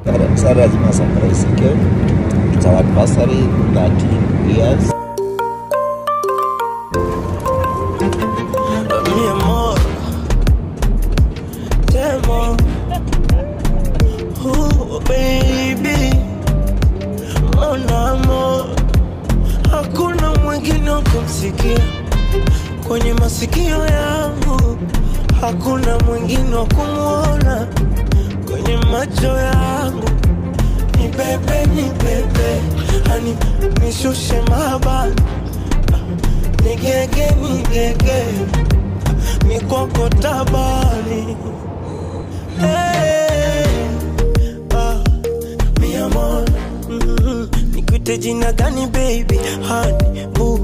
Sarah lazima surprisike. It's our anniversary 13 years. mi amor, te amo. Oh, baby, mon amor, hakuna mwingine wa kumsikia kwenye masikio yangu, hakuna mwingine wa kumwona kwenye macho yangu. Ni bebe, ni bebe, hani nishushe mabani, nigege, nigege mikoko tabani hey, ah, mi amor mm, nikuite jina gani baby hani bu